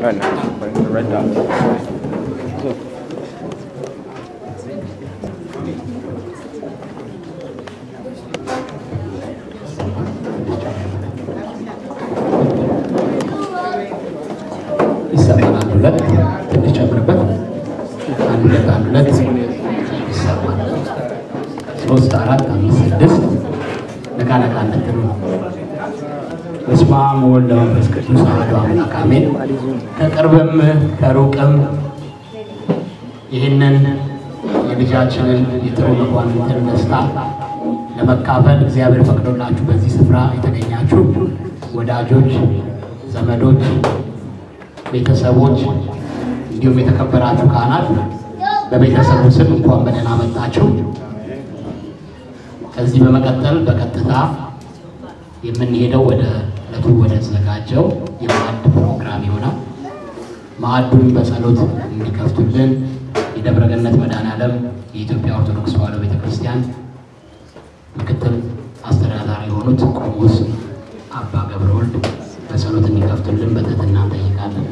Right now, putting the red dot. Look. ይሰማናል። ሁለት ትንሽ ጨምርበት። አንድ ሁለት አንድ ሁለት ይሰማል። ሶስት አራት አምስት ስድስት ነቃ ነቃ እንድትሉ ነው። በስመ አብ ወወልድ ወመንፈስ ቅዱስ አሐዱ አምላክ አሜን። ከቅርብም ከሩቅም ይህንን የልጃችንን የጥሩ መኳንንትን ደስታ ለመካፈል እግዚአብሔር ፈቅዶላችሁ በዚህ ስፍራ የተገኛችሁ ወዳጆች፣ ዘመዶች፣ ቤተሰቦች እንዲሁም የተከበራችሁ ካህናት በቤተሰቡ ስም እንኳን በደህና መጣችሁ። ከዚህ በመቀጠል በቀጥታ የምንሄደው ወደ ዕለቱ ወደ ተዘጋጀው የማዕድ ፕሮግራም ይሆናል። ማዕዱን በጸሎት እንዲከፍቱልን የደብረ ገነት መድኃኔዓለም የኢትዮጵያ ኦርቶዶክስ ተዋሕዶ ቤተክርስቲያን ምክትል አስተዳዳሪ የሆኑት ቆሞስ አባ ገብረ ወልድ በጸሎት እንዲከፍቱልን በትህትና እንጠይቃለን።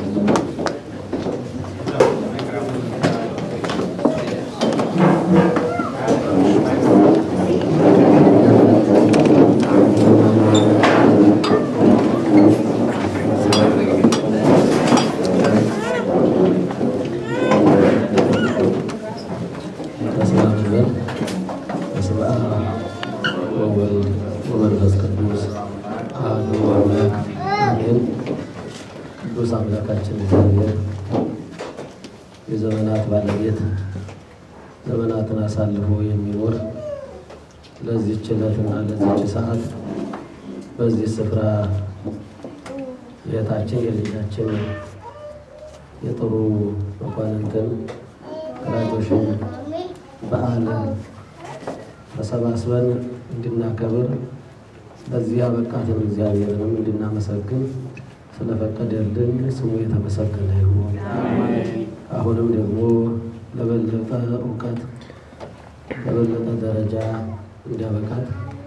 በስመ አብ ወወልድ በስመ አብ ወወልድ ወመንፈስ ቅዱስ አሐዱ አምላክ አሜን። ቅዱስ አምላካችን እግዚአብሔር የዘመናት ባለቤት ዘመናትን አሳልፎ የሚኖር ለዚህች ዕለትና ለዚህች ሰዓት በዚህ ስፍራ የእህታችን የልጃችን የጥሩ መኳንንትን ወላጆችን በዓል ተሰባስበን እንድናከብር በዚህ ያበቃትን እግዚአብሔርንም እንድናመሰግን ስለፈቀደልን ስሙ የተመሰገነ ይሁን። አሁንም ደግሞ ለበለጠ እውቀት ለበለጠ ደረጃ እንዲያበቃት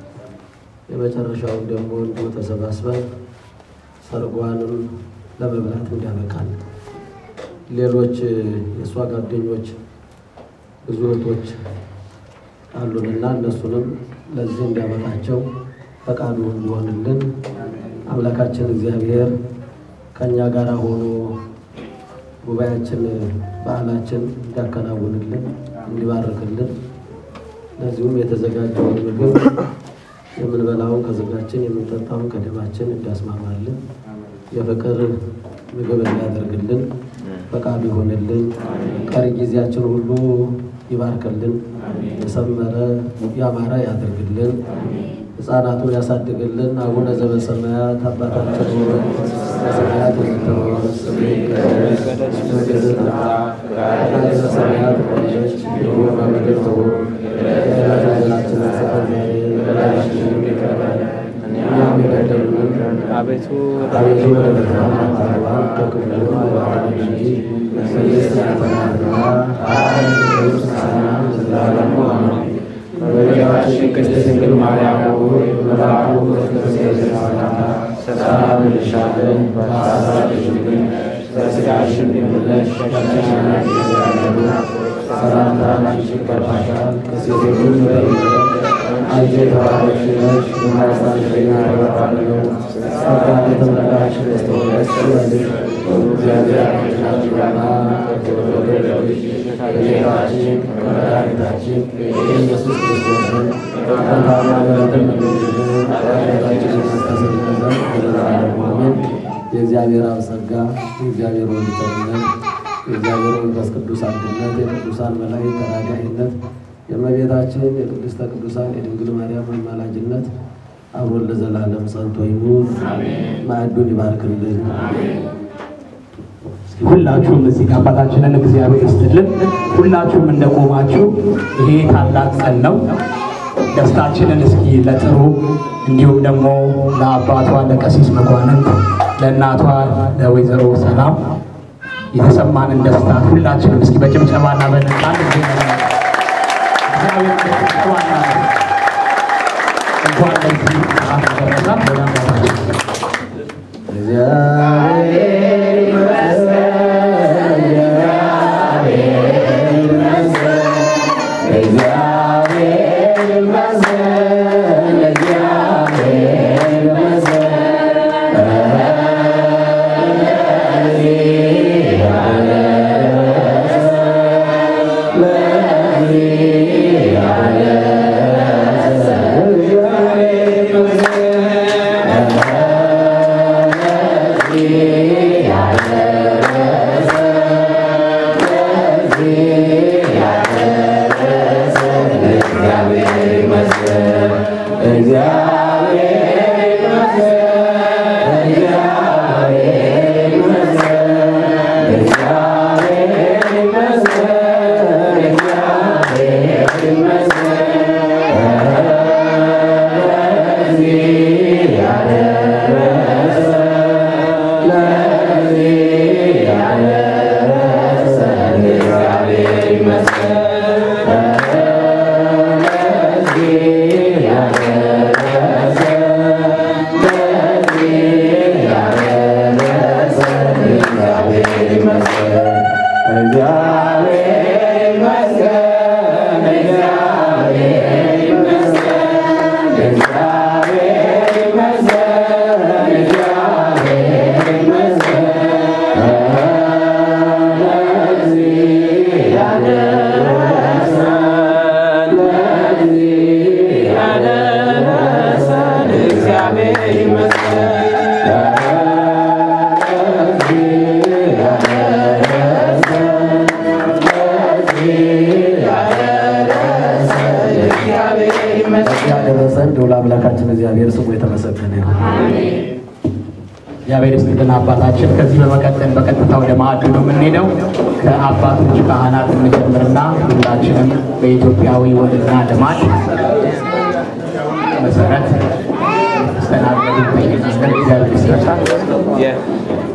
የመጨረሻውን ደግሞ እንዲሁ ተሰባስበን ሰርጓንም ለመብላት እንዲያበቃል። ሌሎች የእሷ ጓደኞች ብዙ እህቶች አሉንና እነሱንም ለዚህ እንዲያበቃቸው ፈቃዱ እንዲሆንልን አምላካችን እግዚአብሔር ከእኛ ጋር ሆኖ ጉባኤያችን በዓላችን እንዲያከናውንልን እንዲባርክልን ለዚሁም የተዘጋጀውን ምግብ የምንበላውን ከሥጋችን የምንጠጣውን ከደማችን እንዲያስማማልን የፍቅር ምግብ እንዲያደርግልን ፈቃዱ ይሆንልን። ቀሪ ጊዜያችን ሁሉ ይባርክልን። የሰመረ ያማረ ያደርግልን። ሕፃናቱን ያሳድግልን። አቡነ ዘበሰማያት አባታችን ሆይ በሰማያት የምትኖር ስምህ ይቀደስ፣ መንግሥትህ ትምጣ፣ ፈቃድህ በሰማያት እንደሆነች እንዲሁም በምድር ትሁን። የዕለት እንጀራችንን ስጠን ዛሬ፣ በደላችንን ይቅር በለን እኛም የበደሉንን አቤቱ አቤቱ ወደ ፈተና አታግባን ከክፉ አድነን እንጂ መንግሥት ያንተ ናትና ኃይል፣ ክብር፣ ምስጋና ለዘላለሙ አሜን። እመቤታችን ቅድስት ድንግል ማርያም ሆይ መልአኩ በክርስቶስ ሰላምታ ሰላም እንልሻለን። በሐሳብሽ ድንግል በሥጋሽም ድንግል ነሽ። ከእግዚአብሔር የተወለዱ ሰላምታ ላንቺ ይገባሻል። ከሴቶች ሁሉ በይበልጥ አንቺ የተባረክሽ ነሽ፣ የማኅፀንሽ ፍሬ የተባረከ ነው። ጸጋን የተመላሽ ቅድስት ሆይ ደስ ይበልሽ፣ እግዚአብሔር ከአንቺ ጋር ከተወደደው ልጅ ከጌታችን ከመድኃኒታችን ከኢየሱስ ክርስቶስ ጸጋና ምሕረትን ለምኝልን ኃጢአታችንን ያስተሰርይልን ዘንድ ለዘላለሙ አሜን። የእግዚአብሔር አብ ጸጋ የእግዚአብሔር ወልድ ቸርነት የእግዚአብሔር መንፈስ ቅዱስ አንድነት የቅዱሳን መላእክት ተራዳኢነት የእመቤታችን የቅድስተ ቅዱሳን የድንግል ማርያም አማላጅነት አብሮን ለዘላለም ጸንቶ ይኑር። ማዕዱን ይባርክልን። ሁላችሁም እዚህ ጋር አባታችንን እግዚአብሔር ይስጥልን። ሁላችሁም እንደቆማችሁ ይሄ ታላቅ ቀን ነው። ደስታችንን እስኪ ለጥሩ እንዲሁም ደግሞ ለአባቷ ለቀሲስ መኳንንት ለእናቷ ለወይዘሮ ሰላም የተሰማንን ደስታ ሁላችንም እስኪ በጭብጨባና በነጻ ጊዜ እግዚአብሔር ጭብጨባና እንኳን ለዚህ ሰዓት ደረሳት። ወደ አባታችን እግዚአብሔር የተመሰገነ ይሁን። እግዚአብሔር ይስጥልን አባታችን። ከዚህ በመቀጠል በቀጥታ ወደ ማዕዱ ነው የምንሄደው። ከአባቶች ካህናት እንጀምርና ሁላችንም በኢትዮጵያዊ ወግና ልማድ መሰረት ተስተናገዱ ይጠይቃለን። እግዚአብሔር ይስጥልን። Yeah.